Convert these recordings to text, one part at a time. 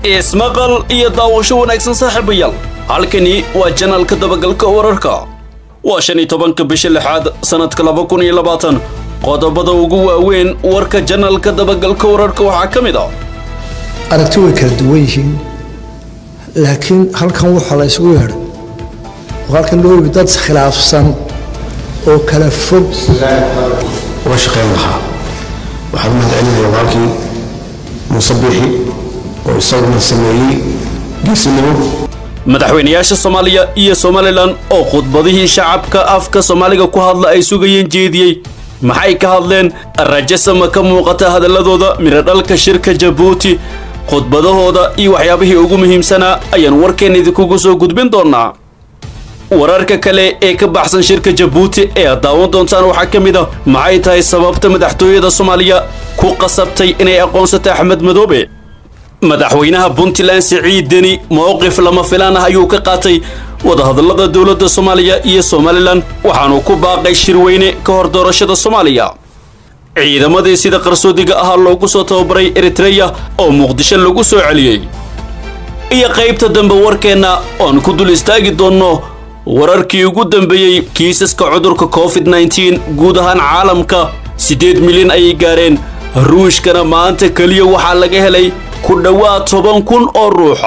ismaqal iyo daawasho wanaagsan saaxiibayaal halkani waa janalka dabagalka wararka waa shan iyo tobanka bisha lixaad sannadka laba kun iyo labaatan qodobada ugu waaweyn warka janalka dabagalka wararka waxaa ka mid ah aragti way kala duwan yihiin laakiin halkan waxaa la isugu yeedhay oo halkan loo yimi dad khilaafsan oo kala fog uga shaqayn lahaa waxaan u mahadcelinaya walaalkii muuse biixi oo isaguna sameeyey geesinimo madaxweynayaasha soomaaliya iyo somalilan oo khudbadihii shacabka afka soomaaliga ku hadla ay sugayeen jeediyey maxay ka hadleen rajasama ka muuqata hadalladooda miradhalka shirka jabuuti khudbadahooda iyo waxyaabihii ugu muhiimsanaa ayaan warkeen idinkugu soo gudbin doonaa wararka kale ee ka baxsan shirka jabuuti ee aad daawan doontaan waxaa ka mid ah maxay tahay sababta madaxtooyada soomaaliya ku qasabtay inay aqoonsato axmed madoobe madaxweynaha puntland siciid deni mowqif lama filaan ah ayuu ka qaatay wadahadallada dowladda soomaaliya iyo somalilan waxaanu ku baaqay shirweyne ka hor doorashada soomaaliya ciidamadii sida qarsoodiga ahaa loogu soo tababaray eritreya oo muqdisho lagu soo celiyey iyo qaybta dambe warkeenna oan ku dul istaagi doonno wararkii ugu dambeeyey kiisaska cudurka covid nneteen guud ahaan caalamka siddeed milyan ayay gaareen ruushkana maanta keliya waxaa laga helay ku dhowaad toban kun oo ruuxa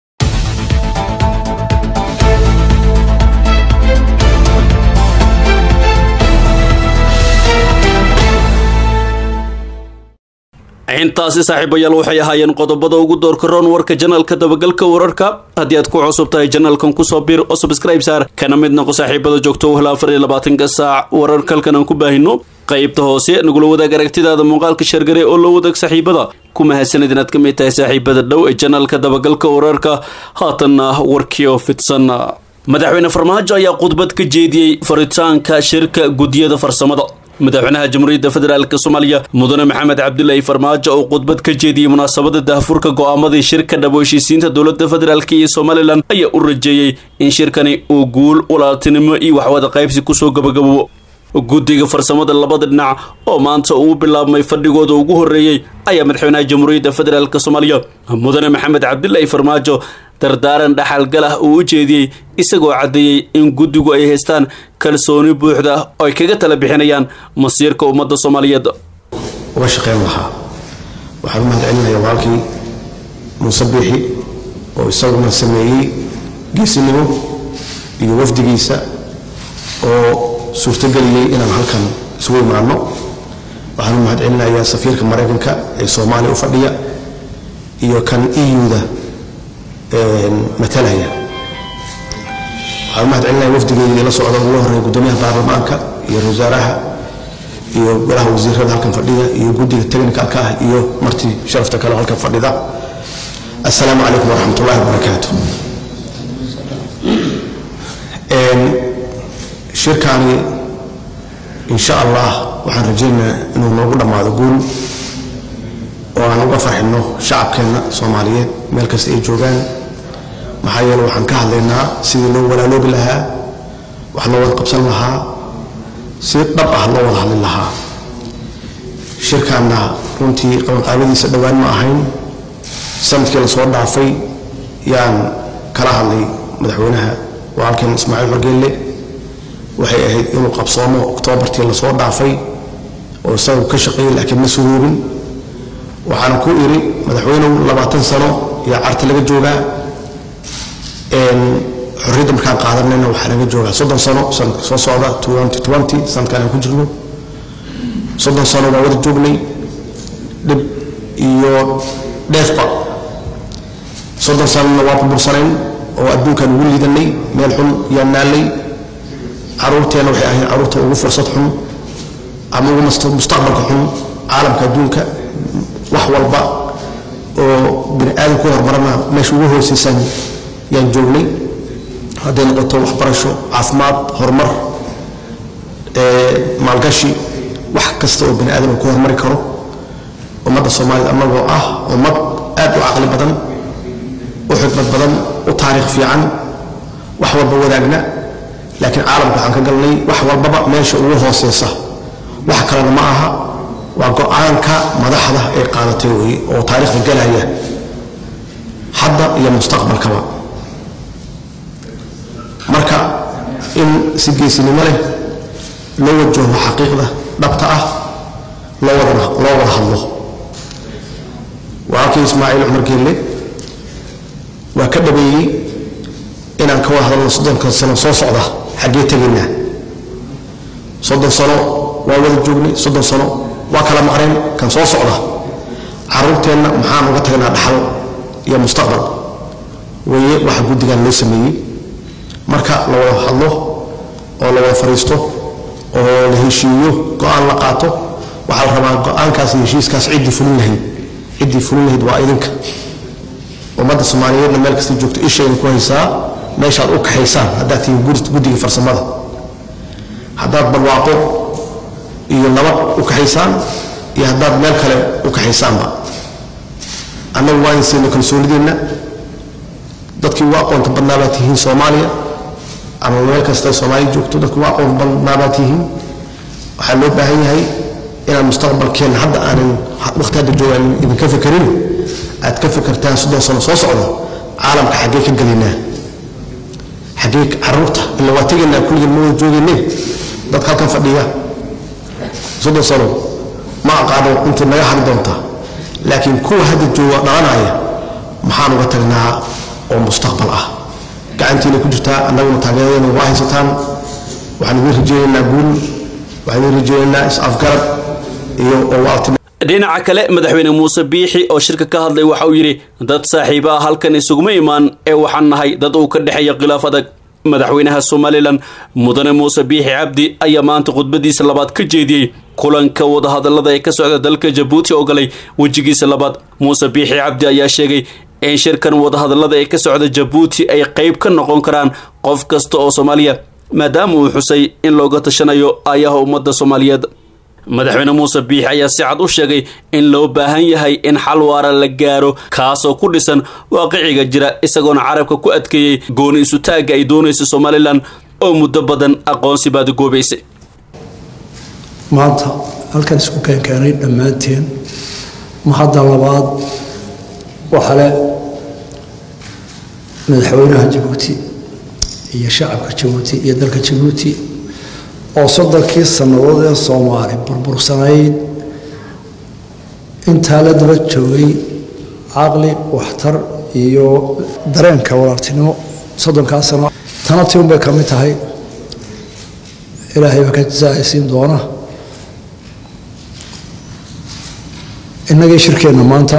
intaasi saaxiibayaal waxay ahaayeen qodobada ugu doorka roon warka janalka dabagalka wararka haddii aad ku cusub tahay janalkan kusoo biir oo subscribe saar kana mid noqo saaxiibada joogto hela afar iyo labaatanka saac wararkalkan aan ku baahino qaybta hoose nagula wadaag aragtidaada muuqaalka shargare oo la wadaag saaxiibada ku mahadsanid inaad ka mid tahay saaxiibada dhow ee janalka dabagalka wararka haatanna warkii oo fidsan madaxweyne farmaajo ayaa khudbad ka jeediyey faritaanka shirka guddiyada farsamada madaxweynaha jamhuuriyadda federaalk soomaaliya mudane maxamed cabdilaahi farmaajo oo khudbad ka jeediyey munaasabada daahfurka go'aamadii shirka dhabo heshiisiinta dowladda federaalk iyo somalilan ayaa u rajeeyey in shirkani uu guul walaaltinimo iyo waxwada qaybsi kusoo gabagaboobo guddiga farsamada labada dhinac oo maanta uu bilaabmay fadhigooda ugu horreeyey ayaa madaxweynaha jamhuuriyadda federaalk soomaaliya mudane maxamed cabdilaahi farmaajo dardaaran dhaxalgal ah uu u jeediyey isagoo caddeeyey in guddigu ay haystaan kalsooni buuxda oo ay kaga tala bixinayaan masiirka ummadda soomaaliyeed uga shaqayn lahaa waxaan u mahadcelinaya walaalkii muuse biixi oo isaguna sameeyey geesinimo iyo wafdigiisa oo suurtogeliyey inaan halkan isugu imaano waxaan u mahadcelinayaa safiirka maraykanka ee soomaaliya u fadhiya iyo kan euda matalaya waxaan u mahadcelinaya wafdigeedii la socda ugu horreeya guddoomiyaha baarlamaanka iyo wasaaraha iyo golaha wasiirada halkan fadhida iyo guddiga technicalka ah iyo martii sharafta kale halkan fadhida assalaamu calaykum waraxmat ullahi wabarakaatu shirkaani insha allah waxaan rajaynayaa inuu noogu dhammaado guul oo aan uga farxinno shacabkeenna soomaaliyeed meel kasta ay joogaan maxaa yeele waxaan ka hadlaynaa sidii loo walaaloobi lahaa wax loo wada qabsan lahaa si dhab ah loo wada hadlin lahaa shirkaanna runtii qabanqaabadiisa dhowaan ma ahayn sanadkii lasoo dhaafay yaan kala hadlay madaxweynaha walaalkeen ismaaciil xorgeelle waxay ahayd inuu qabsoomo oktoobartii lasoo dhaafay oo isagu ka shaqeeyey laakiin ma suruubin waxaana ku iri madaxweynehu labaatan sano iyo carta laga joogaa xorriyadda markaan qaadanayna waxaa laga joogaa soddon sano sanadka soo socda sanadkan aan ku jirno soddon sano waa wada joognay dhib iyo dheefba soddon sanona waa burbursanayn oo adduunkaan ugu liidanay meel xun yaan naallay caruurteenna waxay ahayd caruurta ugu fursad xun ama ugu mustaqbalka xun caalamka adduunka wax walba oo bini aadam ku hormarana meesha ugu hooseysan yaan joognay hadday noqoto waxbarasho caafimaad horumar maalgashi wax kasta oo bini aadam ku hormari karo ummadda soomaaliyed annagoo ah ummad aad u caqli badan u xikmad badan u taariikh fiican wax walba wadaagna laakiin caalamka waxaan ka galnay wax walbaba meesha ugu hooseysa wax kalena ma aha waa go-aanka madaxda ay qaadatay wey oo taariikhda galaya hadda iyo mustaqbalkaba marka in si geesinimo leh loo wajaho xaqiiqda dhabta ah loo wada loo wada hadlo walaalkii ismaaciil cumar geelle waa ka dhabeeyey inaan ka wada hadalno soddonka sano soo socda xaggee tegaynaa soddon sano waa wada joognay soddon sano waa kala maqneen kan soo socda caruurteenna maxaan uga tagnaa dhaxal iyo mustaqbal weeye waxa guddigan loo sameeyey marka la wada hadlo oo la wada fariisto oo la heshiiyo go-aan la qaato waxaa la rabaa go-aankaas iyo heshiiskaas ciddii fulin lahayd ciddii fulin lahayd waa idinka ummadda soomaaliyeedna meel kasta joogto ishayna ku haysaa meeshaad u kaxaysaan haddaad tihiin guddiga farsamada haddaad barwaaqo iyo nabad u kaxaysaan iyo haddaad meel kale u kaxaysaanba annagu waa insiina kalsoonideenna dadkii ugu aqoonta badnaa baad tihiin soomaaliya ama meel kasta soomaaliya joogto dadkii ugu aqoon badnaa baad tihiin waxaa loo baahan yahay inaan mustaqbalkeenna hadda aanan waqti hadda joogaan idinka fekerin aad ka fekertaan soddon sano soo socda caalamka xaggee ka gelaynaa xaggee caruurta ila waa tegaynaa kulligeen ma wada joogayne dadka halkan fadhiya soddon sano ma aqaano intii naga hari doonta laakiin kuwa hadda jooga dhalanaya maxaan uga tagnaa oo mustaqbal ah gacantiina ku jirtaa annaguna taageeradeena waa haysataan waxaan idin rajeynaynaa guul waxaan idin rajeynaynaa is-afgarad iyo oo waalti dhinaca kale madaxweyne muuse biixi oo shirka ka hadlay waxa uu yidhi dad saaxiiba ah halkan isuguma imaan ee waxaan nahay dad uu ka dhexeeya khilaaf adag madaxweynaha somalilan mudane muuse biixi cabdi ayaa maanta khudbadiisa labaad ka jeediyey kulanka wadahadalada ee ka socda dalka jabuuti oo galay wejigiisa labaad muuse biixi cabdi ayaa sheegay in shirkan wadahadalada ee ka socda jabuuti ay qeyb ka noqon karaan qof kasta oo soomaaliya maadaama uu xusay in looga tashanayo aayaha ummadda soomaaliyeed madaxweyne muuse biixi ayaa si cad u sheegay in loo baahan yahay in xal waara la gaaro kaasoo ku dhisan waaqiciga jira isagoona carabka ku adkeeyey gooni isutaagga ay doonaysa somalilan oo muddo badan aqoonsi baad goobaysay maanta halkan isku keenkeenay dhammaanteen mahadda labaad waxaa le madaxweynaha jabuuti iyo shacabka jabuuti iyo dalka jabuuti oo soddonkii sannadood ee soomaali burbursanayd intaa la daba joogay caqli waxtar iyo dareenka walaaltinimo soddonkaa sano tana ti unbay ka mid tahay ilaahay baa ka jasaaysiin doona innagii shirkeenna maanta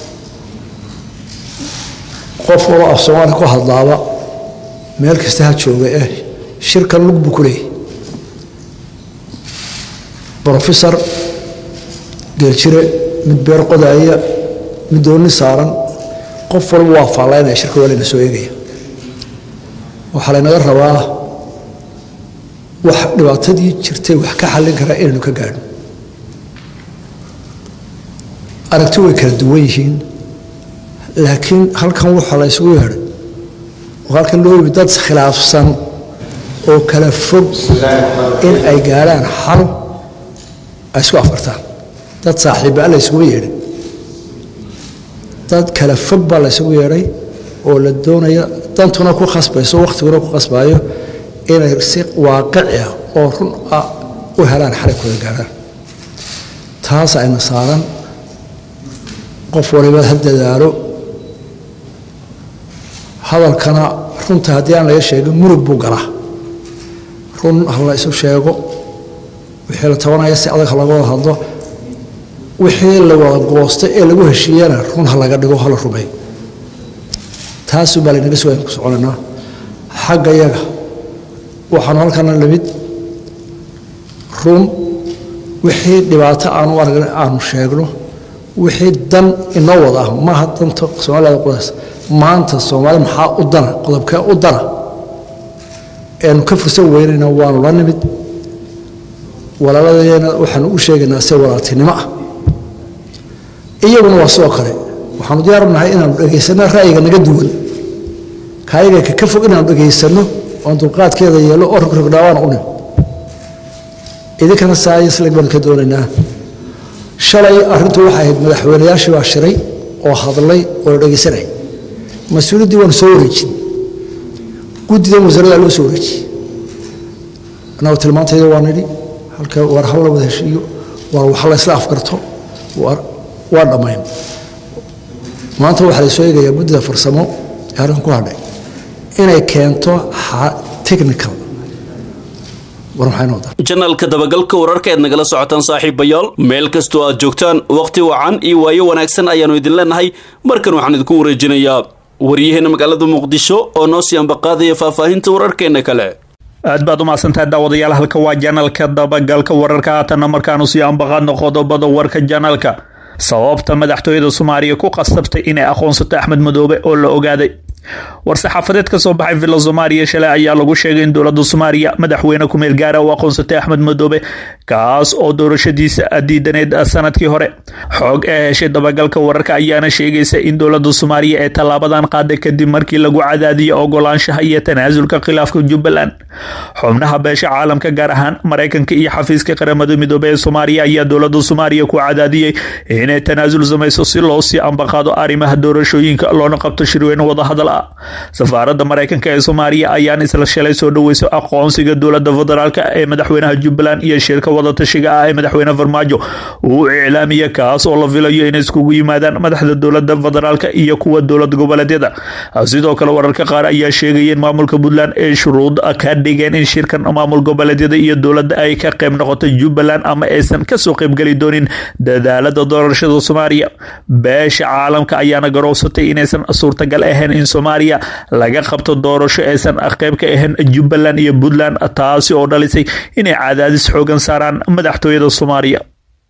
qof waloo af soomaali ku hadlaaba meel kasta ha jooga eh shirkan lug buu ku leeyay brofesor geeljire mid beer qodaaya mid dooni saaran qof walba waa faallaynaya shirka waa layna soo eegaya waxaa laynaga rabaa wax dhibaatadii jirtay wax ka xallin karaa inaynu ka gaadho aragti way kala duwan yihiin laakiin halkan waxaa la ysugu yeedhay oo halkan loo yimi dad khilaafsan oo kala fog in ay gaadhaan xal ay isku afartaan dad saaxiibbaa la ysugu yeedhay dad kala fog baa la ysugu yeedhay oo la doonaya dantuna ku khasbayso wakhtiguna ku khasbaayo inay si waaqici ah oo run ah u helaan xaligkooda gaadhaan taas ayna saaran qof waliba ha dadaalo hadalkana runta haddii aan laga sheegin murug buu galaa run ha la isu sheego wixii la tabanaya si adag ha laga wada hadlo wixii la wada goostay ee lagu heshiiyana run ha laga dhigo hala rumeeyo taasuu baa laynaga soo ku soconaynaa xagga yaga waxaanu halkana lamid run wixii dhibaato aanu aragna aanu sheegno wixii dan inoo wada ah maaha danta soomaalida qudaas maanta soomaali maxaa u dana qodobkee u dana eanu ka fursan weynayna waanu la nimid walaaladeena waxaanu u sheegaynaa se walaaltinimo ah iyaguna waa sidoo kale waxaanu diyaar nahay inaanu dhegaysano ra'yiga naga duwan kaayaga ka fog inaanu dhegaysano oon dulqaadkeeda yeelo oo rogrogdhaawaana u nimid idinkana saayisleg baanu ka doonaynaa shalay arrintu waxay ahayd madaxweynayaashii baa shiray oo hadlay oo la dhegaysanayay mas-uuliyaddii waanu soo wareejin guddidan wasaaradda loo soo wareejiyey annagu tilmaantayda waa nidhi halka war hal la wada heshiiyo war wax la isla afgarto waa dhammayn maanta waxaa la soo eegayaa guddida farsamo ee arrin ku hadhay inay keento technical janalka dabagalka wararka eed nagala socotaan saaxiibayaal meel kastoo aad joogtaan wakhti wacan iyo waayo wanaagsan ayaannu idin leenahay markan waxaan idinku wareejinayaa waryaheena magaalada muqdisho oo noo sii ambaqaadaya faahfaahinta wararkeena kale aad baad umahadsantahay daawadayaal halka waa janalka dabagalka wararka haatanna markaanu sii ambaqaadno qodobada warka janalka sababta madaxtooyada soomaaliya ku qasabtay inay aqoonsato axmed madoobe oo la ogaaday war-saxaafadeed ka soo baxay villa soomaaliya shalay ayaa lagu sheegay in dowladda soomaaliya madaxweyne ku-meel gaara u aqoonsatay axmed madoobe kaas oo doorashadiisa diidaneed sanadkii hore xoog ee heshay dabagalka wararka ayaana sheegaysa in dowladda soomaaliya ee tallaabadan qaaday kadib markii lagu cadaadiyay ogolaanshaha iyo tanaasulka khilaafka jubbaland xubnaha beesha caalamka gaar ahaan maraykanka iyo xafiiska qaramada midoobe ee soomaaliya ayaa dowladda soomaaliya ku cadaadiyey inay tanaasul samayso si loo sii ambaqaado arrimaha doorashooyinka loona qabto shirweyne wadahadal ah safaaradda maraykanka ee soomaaliya ayaan isla shalay soo dhoweyso aqoonsiga dowladda federaalk ee madaxweynaha jubbaland iyo shirka wadatashiga ah ee madaxweyne farmaajo uu iclaamiya kaas oo la filayo inay iskugu yimaadaan madaxda dowladda federaalk iyo kuwa dowlad goboleedyada sidoo kale wararka qaar ayaa sheegaya in maamulka puntland ay shuruud ka dhigeen in shirkan maamul goboleedyada iyo dowladda ay ka qayb noqoto jubbaland ama aysan kasoo qaybgeli doonin dadaalada doorashada soomaaliya beesha caalamka ayaana garoobsatay inaysan suurtagal ahayn in soomaaliya laga qabto doorasho aysan qayb ka ahayn jubbaland iyo puntland taasi oo dhalisay inay cadaadis xoogan saaraan madaxtooyada soomaaliya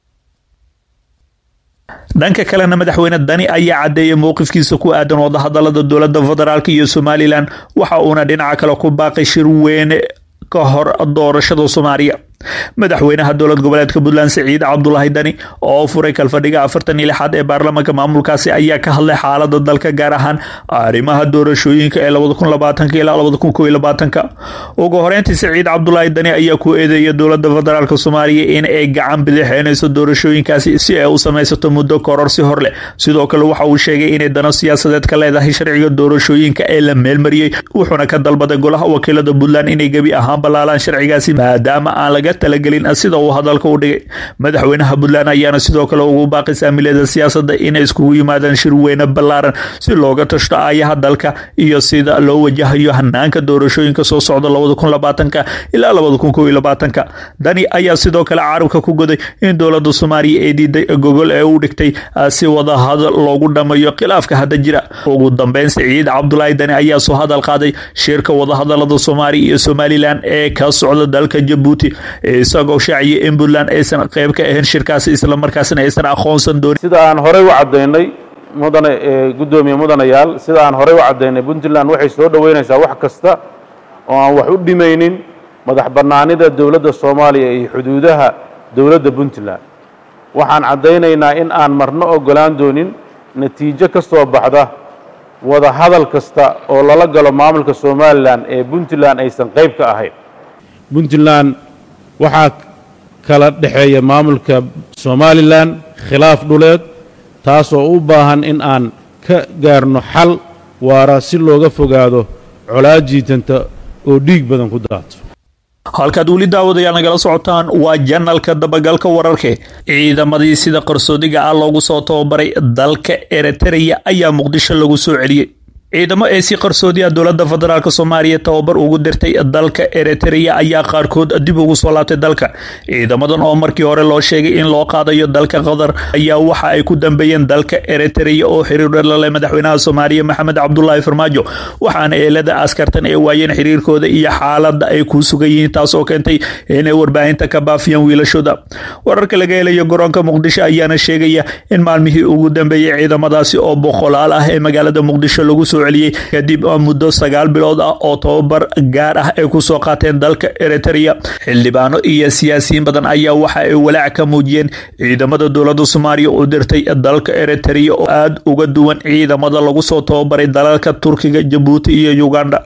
dhanka kalena madaxweyne dani ayaa caddeeyay mowqifkiisa ku aadan wadahadalada dowladda federaalk iyo somalilan waxa uuna dhinaca kale ku baaqay shir weyne ka hor doorashada soomaaliya madaxweynaha dowlad goboleedka puntland siciid cabdulaahi dani oo furay kalfadhiga afartan iyo lixaad ee baarlamaanka maamulkaasi ayaa ka hadlay xaalada dalka gaar ahaan arrimaha doorashooyinka ee labada kun labaatanka ilaa labada kun kow iyo labaatanka ugu horeyntii siciid cabdulaahi dani ayaa ku eedeeya dowladda federaalk soomaaliya in ay gacan bidixeynayso doorashooyinkaasi si ay u samaysato muddo kororsi hor leh sidoo kale waxa uu sheegay inay dano siyaasadeed ka leedahay sharciga doorashooyinka ee la meelmariyey wuxuuna ka dalbaday golaha wakiilada puntland inay gebi ahaan balaalaan sharcigaasi maadaama aan laga talagelin sida uu hadalka u dhigay madaxweynaha puntland ayaana sidoo kale ugu baaqay saamilada siyaasadda inay iskugu yimaadaan shir weyne ballaaran si looga tashto aayaha dalka iyo sida loo wajahayo hanaanka doorashooyinka soo socda labada kun labaatanka ilaa labada kun kow iyo labaatanka dani ayaa sidoo kale carabka ku goday in dowladda soomaaliya ee diiday gogol ee u dhigtay si wadahadal loogu dhamayo khilaafka hadda jira ugu dambeyn siciid cabdulaahi dani ayaa soo hadal qaaday shirka wadahadalada soomaaliya iyo somalilan ee ka socda dalka jabuuti isagoo shaaciyay in puntland aysan qayb ka ahayn shirkaasi islamarkaasna aysan aqoonsan doonin sida aan horey u caddaynay mudane guddoomiye mudanayaal sida aan horey u caddaynay puntland waxay soo dhoweynaysaa wax kasta oo aan wax u dhimaynin madax bannaanida dowladda soomaaliya iyo xuduudaha dowladda puntland waxaan caddaynaynaa in aan marno oggolaan doonin natiijo ka soo baxda wada hadal kasta oo lala galo maamulka somalilan ee puntland aysan qayb ka ahayn puntland waxaa kala dhexeeya maamulka somalilan khilaaf dhuleed taasoo u baahan in aan ka gaarno xal waara si looga fogaado colaad jiitanta oo dhiig badan ku daato halkaad weli daawadayaal nagala socotaan waa janalka dabagalka wararke ciidamadii sida qarsoodiga ah loogu soo tababaray dalka eritereya ayaa muqdisho lagu soo celiyey ciidamo ee si qarsoodiya dowladda federaalk soomaaliya tababar ugu dirtay dalka eritereya ayaa qaarkood dib ugu soo laabtay dalka ciidamadan oo markii hore loo sheegay in loo qaadayo dalka qatar ayaa waxa ay ku dambeeyeen dalka eritereya oo xiriir dhalale madaxweynaha soomaaliya maxamed cabdulaahi farmaajo waxaana eelada askartan ay waayeen xiriirkooda iyo xaaladda ay ku sugan yihiin taas oo keentay inay warbaahinta ka baafiyaan wiilashooda wararka laga helayo garoonka muqdisho ayaana sheegaya in maalmihii ugu dambeeyey ciidamadaasi oo boqolaal ah ee magaalada muqdisho lagu soo celiyey kadib muddo sagaal bilood ah oo tababar gaar ah ay ku soo qaateen dalka eritereya xildhibaano iyo siyaasiyiin badan ayaa waxa ay walaac ka muujiyeen ciidamada dowladda soomaaliya u dirtay dalka eritereya oo aada uga duwan ciidamada lagu soo tababaray dalalka turkiga jabuuti iyo uganda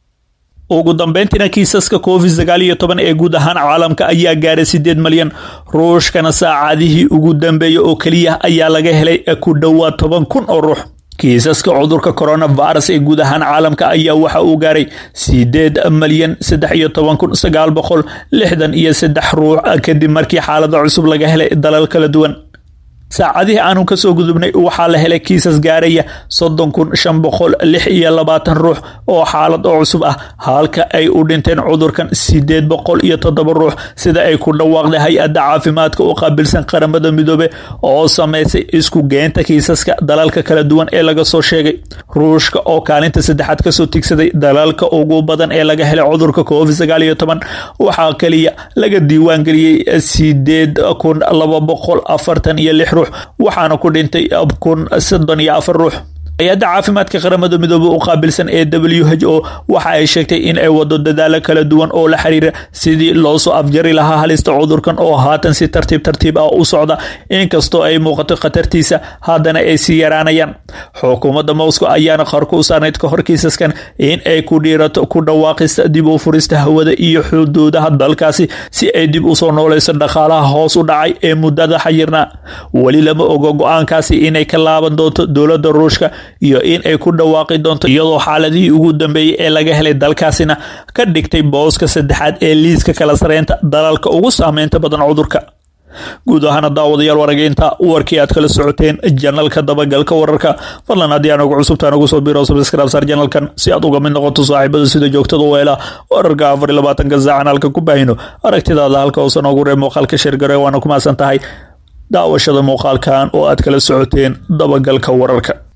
ugu dambeyntiina kiisaska covid sagaal iyo toban ee guud ahaan caalamka ayaa gaaray sideed malyan ruushkana saacadihii ugu dambeeyey oo keliya ayaa laga helay ku dhowaad toban kun oo ruux kiisaska cudurka coronavirus ee guud ahaan caalamka ayaa waxa uu gaaray sideed malyan saddex iyo toban kun sagaal boqol lixdan iyo saddex ruux kadib markii xaalada cusub laga helay dalal kala duwan saacadihii aanu kasoo gudubnay waxaa la helay kiisas gaaraya soddon kun shan boqol lix iyo labaatan ruux oo xaalad oo cusub ah halka ay u dhinteen cudurkan sideed boqol iyo toddoba ruux sida ay ku dhawaaqday hay-adda caafimaadka u qaabilsan qaramada midoobe oo sameysay isku geynta kiisaska dalalka kala duwan ee laga soo sheegay ruushka oo kaalinta saddexaad kasoo tigsaday dalalka ugu badan ee laga helay cudurka covid sagaal iyo toban waxaa kaliya laga diiwaangeliyey sideed kun laba boqol afartan iyo lix ruux waxaana ku dhintay kun soddon iyo afar ruux hay-adda caafimaadka qaramada midoobe u qaabilsan ee w h o waxa ay sheegtay in ay wado dadaalo kala duwan oo la xiriira sidii loosoo afjari lahaa halista cudurkan oo haatan si tartiib tartiib ah u socda inkastoo ay muuqato khatartiisa haddana ay sii yaraanayaan xukuumadda moscow ayaana qarku u saarnayd ka hor kiisaskan in ay ku dhiirato ku dhawaaqista dib u furista hawada iyo xuduudaha dalkaasi si ay dib usoo nooleyso dhaqaalaha hoos u dhacay ee muddada xayirnaa weli lama ogo go-aankaasi inay ka laaban doonto dowladda ruushka iyo in ay ku dhawaaqi doonto iyadoo xaaladihii ugu dambeeyey ee laga helay dalkaasina ka dhigtay booska saddexaad ee liiska kala sareynta dalalka ugu saameynta badan cudurka guud ahaana daawadayaal warageynta warkii aad kala socoteen janalka dabagalka wararka fadlan haddii aan ugu cusubtaan ugu soo biro subscribesar janalkan si aad uga mid noqoto saaxiibada sida joogtada u hela wararka afar iyo labaatanka saacan halka ku baahino aragtidaada halka hoose noogu reeb muuqaalka sheergare waana ku mahadsan tahay daawashada muuqaalkan oo aad kala socoteen dabagalka wararka